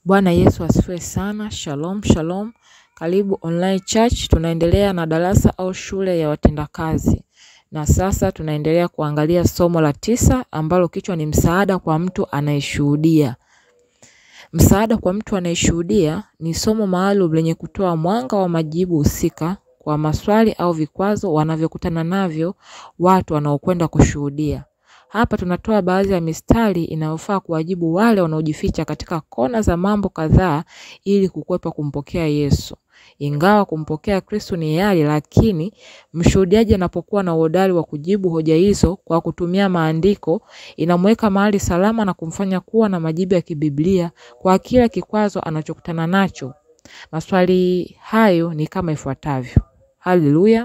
Bwana Yesu asifiwe sana. Shalom, shalom. Karibu online church. Tunaendelea na darasa au shule ya watendakazi, na sasa tunaendelea kuangalia somo la tisa ambalo kichwa ni msaada kwa mtu anayeshuhudia. Msaada kwa mtu anayeshuhudia ni somo maalum lenye kutoa mwanga wa majibu husika kwa maswali au vikwazo wanavyokutana navyo watu wanaokwenda kushuhudia. Hapa tunatoa baadhi ya mistari inayofaa kuwajibu wale wanaojificha katika kona za mambo kadhaa ili kukwepa kumpokea Yesu. Ingawa kumpokea Kristo ni hiari, lakini mshuhudiaji anapokuwa na uhodari wa kujibu hoja hizo kwa kutumia maandiko, inamweka mahali salama na kumfanya kuwa na majibu ya kibiblia kwa kila kikwazo anachokutana nacho. Maswali hayo ni kama ifuatavyo. Haleluya.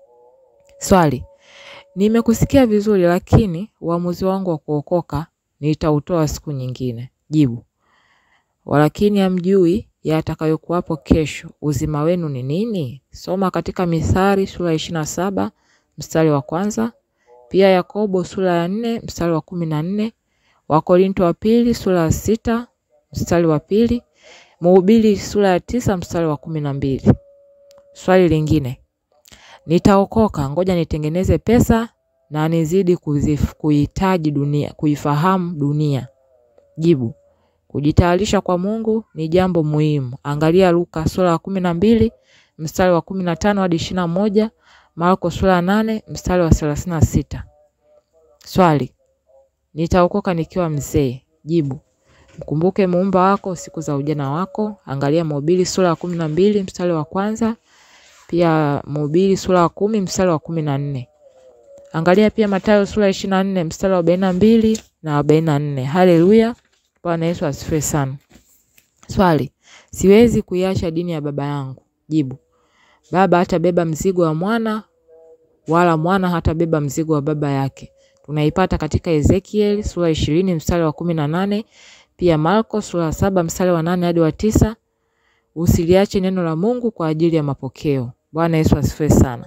Swali: Nimekusikia vizuri lakini uamuzi wangu wa kuokoka nitautoa siku nyingine. Jibu: walakini hamjui yatakayokuwapo kesho. Uzima wenu ni nini? Soma katika Mithali sura ya ishirini na saba mstari wa kwanza, pia Yakobo sura ya nne mstari wa kumi na nne, Wakorinto wa pili sura ya sita mstari wa pili, Mhubiri sura ya tisa mstari wa kumi na mbili. Swali lingine Nitaokoka, ngoja nitengeneze pesa na nizidi kuzif, kuhitaji dunia, kuifahamu dunia. Jibu: kujitayarisha kwa Mungu ni jambo muhimu. Angalia Luka sura ya kumi na mbili mstari wa kumi na tano hadi ishirini na moja Marko sura ya nane mstari wa thelathini na sita. Swali: nitaokoka nikiwa mzee. Jibu: mkumbuke muumba wako siku za ujana wako. Angalia Mhubiri sura ya kumi na mbili mstari wa kwanza pia Mhubiri sura ya kumi mstari wa kumi na nne. Angalia pia Mathayo sura ya ishirini na nne mstari wa arobaini na mbili na arobaini na nne. Haleluya, Bwana Yesu asifiwe sana. Swali: siwezi kuiacha dini ya baba yangu. Jibu: baba hatabeba mzigo wa mwana wala mwana hatabeba mzigo wa baba yake. Tunaipata katika Ezekiel sura ishirini mstari wa kumi na nane pia Marko sura ya saba mstari wa nane hadi wa tisa. Usiliache neno la Mungu kwa ajili ya mapokeo. Bwana Yesu asifiwe sana.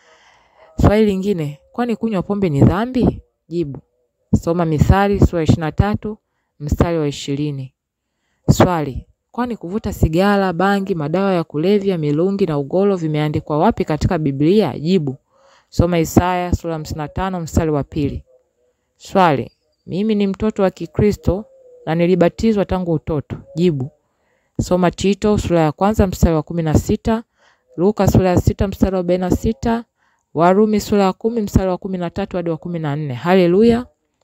Swali lingine, kwani kunywa pombe ni dhambi? Jibu: soma Mithali sura ishirini na tatu mstari wa ishirini. Swali: kwani kuvuta sigara, bangi, madawa ya kulevya, milungi na ugoro vimeandikwa wapi katika Biblia? Jibu: soma Isaya sura hamsini na tano mstari wa pili. Swali: mimi ni mtoto wa Kikristo na nilibatizwa tangu utoto. Jibu: soma Tito sura ya kwanza mstari wa kumi na sita, Luka sura ya sita mstari wa arobaini na sita, Warumi sura ya kumi mstari wa kumi na tatu hadi wa kumi na nne. Haleluya,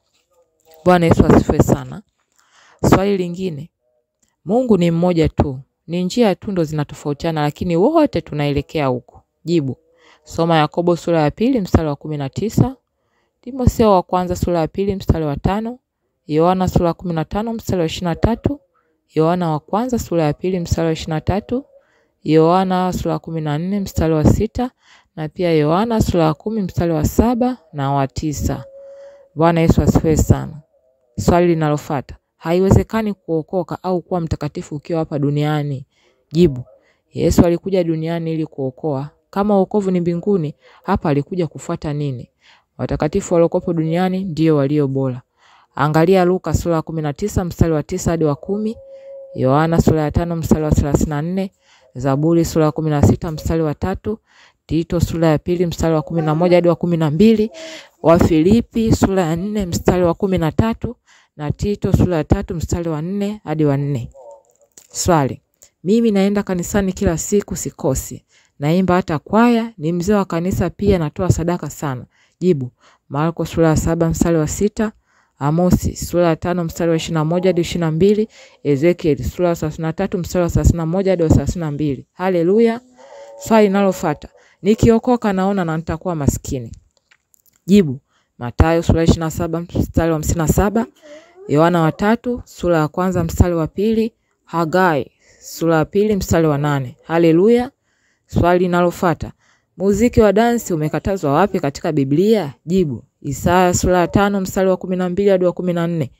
Bwana Yesu asifiwe sana. Swali lingine, Mungu ni mmoja tu, ni njia tu ndo zinatofautiana, lakini wote tunaelekea huko. Jibu: soma Yakobo sura ya pili mstari wa kumi na tisa, Timotheo wa kwanza sura ya pili mstari wa tano, Yohana sura ya kumi na tano mstari wa ishirini na tatu, Yohana wa kwanza sura ya pili mstari wa ishirini na tatu, Yohana sura ya kumi na nne mstari wa sita na pia Yohana sura ya kumi mstari wa saba na wa tisa. Bwana Yesu asifiwe sana. Swali linalofuata, haiwezekani kuokoka au kuwa mtakatifu ukiwa hapa duniani. Jibu: Yesu alikuja duniani ili kuokoa. Kama wokovu ni mbinguni, hapa alikuja kufuata nini? Watakatifu waliokopo duniani ndio walio bora. Angalia Luka sura ya kumi na tisa mstari wa tisa hadi wa kumi, Yohana sura ya tano mstari wa thelathini na nne, Zaburi sura ya kumi na sita mstari wa tatu, Tito sura ya pili mstari wa kumi na moja hadi wa kumi na mbili, Wafilipi sura ya nne mstari wa kumi na tatu na Tito sura ya tatu mstari wa nne hadi wa nne. Swali: mimi naenda kanisani kila siku, sikosi, naimba hata kwaya, ni mzee wa kanisa pia, natoa sadaka sana. Jibu: Marko sura ya saba mstari wa sita, Amosi sura ya tano mstari wa ishirini na moja hadi ishirini na mbili, Ezekiel sura ya thelathini na tatu mstari wa thelathini na moja hadi wa thelathini na mbili. Haleluya. Swali linalofuata, nikiokoka naona na nitakuwa maskini. Jibu: Mathayo sura ya ishirini na saba mstari wa hamsini na saba, Yohana wa tatu sura ya kwanza mstari wa pili, Hagai sura ya pili mstari wa nane. Haleluya. Swali linalofuata, muziki wa dansi umekatazwa wapi katika Biblia? Jibu: Isaya sura ya tano mstari wa kumi na mbili hadi wa kumi na nne.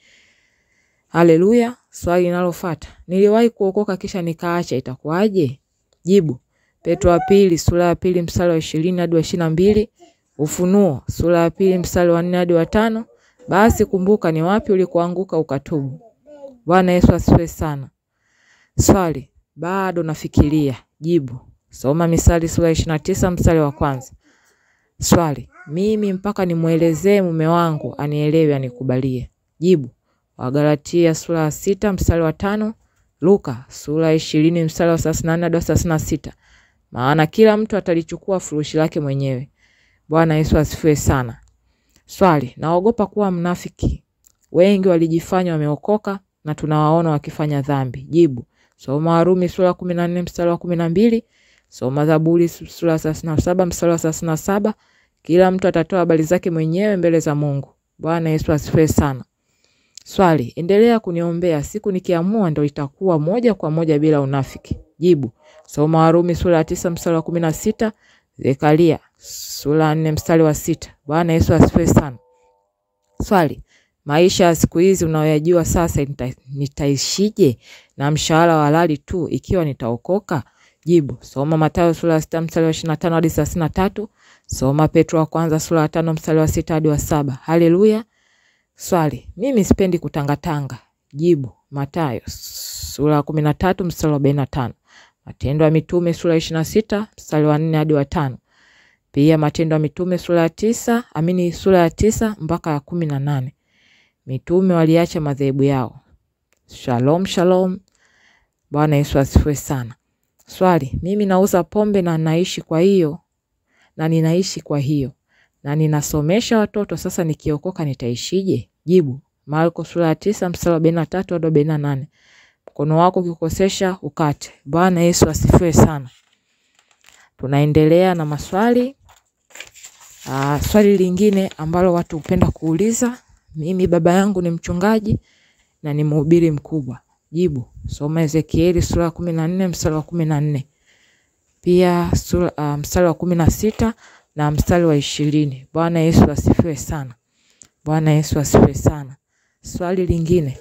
Haleluya. Swali linalofuata, niliwahi kuokoka kisha nikaacha, itakuwaje? Jibu: Petro wa pili sura ya pili mstari wa ishirini hadi wa ishirini na mbili, Ufunuo sura ya pili mstari wa nne hadi wa tano. Basi kumbuka ni wapi ulikoanguka ukatubu. Bwana Yesu asifiwe sana. Swali, bado nafikiria. Jibu, soma Misali sura ishirini na tisa mstari wa kwanza. Swali, mimi mpaka nimwelezee mume wangu anielewe anikubalie. Jibu, Wagalatia sura ya sita mstari wa tano. Luka sura ya ishirini mstari wa thelathini na nne hadi thelathini na sita. Maana kila mtu atalichukua furushi lake mwenyewe. Bwana Yesu asifiwe sana. Swali, naogopa kuwa mnafiki. Wengi walijifanya wameokoka na tunawaona wakifanya dhambi. Jibu, soma Warumi sura ya kumi na nne mstari wa kumi na mbili. Soma Zaburi sura ya thelathini na saba mstari wa thelathini na saba. Kila mtu atatoa habari zake mwenyewe mbele za Mungu. Bwana Yesu asifiwe sana. Swali, endelea kuniombea, siku nikiamua ndo itakuwa moja kwa moja bila unafiki. Jibu, soma Warumi sura ya tisa mstari wa kumi na sita. Zekaria sura ya nne mstari wa sita. Bwana Yesu asifiwe sana. Swali, maisha ya siku hizi unayoyajua sasa nita, nitaishije na mshahara wa halali tu ikiwa nitaokoka? Jibu, soma Mathayo sura ya sita mstari wa ishirini na tano hadi thelathini na tatu. Soma Petro wa kwanza sura ya tano mstari wa sita hadi wa saba. Haleluya. Swali, mimi sipendi kutangatanga. Jibu, Mathayo sura ya kumi na tatu mstari wa arobaini na tano. Matendo ya Mitume sura ya ishirini na sita mstari wa nne hadi wa tano. Pia Matendo ya Mitume sura ya tisa amini sura ya tisa mpaka ya kumi na nane. Mitume waliacha madhehebu yao. Shalom, shalom. Bwana Yesu asifiwe sana. Swali, mimi nauza pombe na naishi kwa hiyo na ninaishi kwa hiyo na ninasomesha watoto, sasa nikiokoka nitaishije? Jibu, Marko sura ya tisa mstari wa arobaini na tatu hadi arobaini na nane. Mkono wako ukikosesha ukate. Bwana Yesu asifiwe sana. Tunaendelea na maswali. Aa, swali lingine ambalo watu hupenda kuuliza, mimi baba yangu ni mchungaji na ni mhubiri mkubwa. Jibu, soma Ezekieli sura ya kumi na nne mstari wa kumi na nne pia sura, uh, mstari wa kumi na sita na mstari wa ishirini. Bwana Yesu asifiwe sana. Bwana Yesu asifiwe sana. Swali lingine,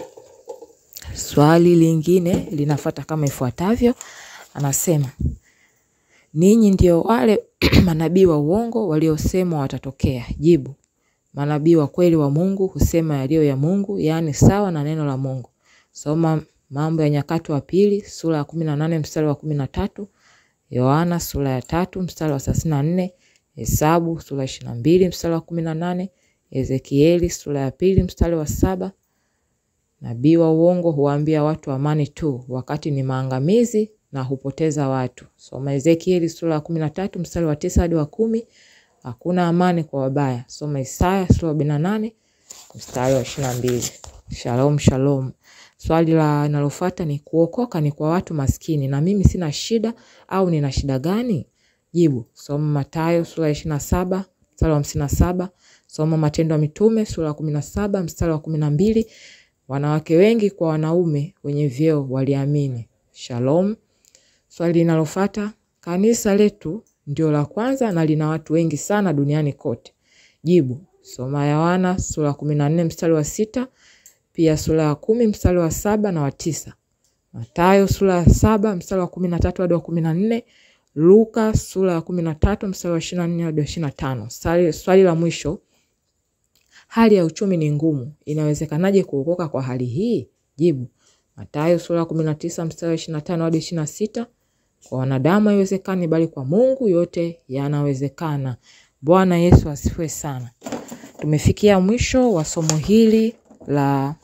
swali lingine linafata kama ifuatavyo, anasema ninyi ndio wale manabii wa uongo waliosemwa watatokea. Jibu, manabii wa kweli wa Mungu husema yaliyo ya Mungu, yaani sawa na neno la Mungu. Soma Mambo ya Nyakati wa Pili sura ya kumi na nane mstari wa kumi na tatu Yohana sura ya tatu mstari wa thelathini na nne Hesabu sura ya ishirini na mbili mstari wa kumi na nane Ezekieli sura ya pili mstari wa saba Nabii wa uongo huwaambia watu amani tu, wakati ni maangamizi na hupoteza watu. Soma Ezekieli sura ya kumi na tatu mstari wa tisa hadi wa kumi Hakuna amani kwa wabaya. Soma Isaya sura ya arobaini na nane mstari wa ishirini na mbili Shalom, shalom. Swali la linalofuata ni kuokoka ni kwa watu maskini na mimi sina shida au nina shida gani? Jibu, soma Mathayo sura ya ishirini na saba mstari wa hamsini na saba soma Matendo ya Mitume sura ya kumi na saba mstari wa kumi na mbili Wanawake wengi kwa wanaume wenye vyeo waliamini. Shalom. Swali linalofuata, kanisa letu ndio la kwanza na lina watu wengi sana duniani kote. Jibu, soma Yohana sura ya kumi na nne mstari wa sita pia sura ya kumi mstari wa saba na wa tisa Mathayo sura ya saba mstari wa kumi na tatu hadi wa kumi na nne Luka sura ya kumi na tatu mstari wa ishirini na nne hadi wa ishirini na tano Swali, swali la mwisho, hali ya uchumi ni ngumu, inawezekanaje kuokoka kwa hali hii? Jibu, Mathayo sura ya kumi na tisa mstari wa ishirini na tano hadi ishirini na sita Kwa wanadamu haiwezekani, bali kwa Mungu yote yanawezekana. Bwana Yesu asifiwe sana. Tumefikia mwisho wa somo hili la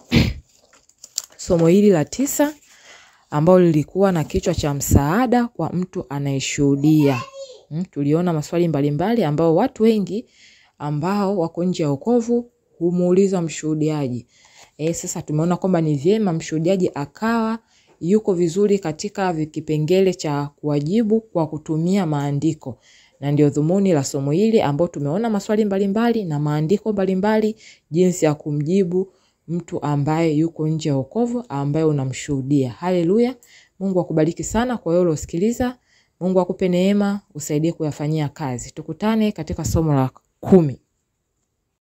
somo hili la tisa ambalo lilikuwa na kichwa cha msaada kwa mtu anayeshuhudia. Mm, tuliona maswali mbalimbali ambao watu wengi ambao wako nje ya wokovu humuuliza mshuhudiaji. E, sasa tumeona kwamba ni vyema mshuhudiaji akawa yuko vizuri katika kipengele cha kuwajibu kwa kutumia maandiko, na ndio dhumuni la somo hili ambao tumeona maswali mbalimbali na maandiko mbalimbali jinsi ya kumjibu mtu ambaye yuko nje ya wokovu ambaye unamshuhudia. Haleluya! Mungu akubariki sana kwa wewe uliosikiliza. Mungu akupe neema, usaidie kuyafanyia kazi. Tukutane katika somo la kumi.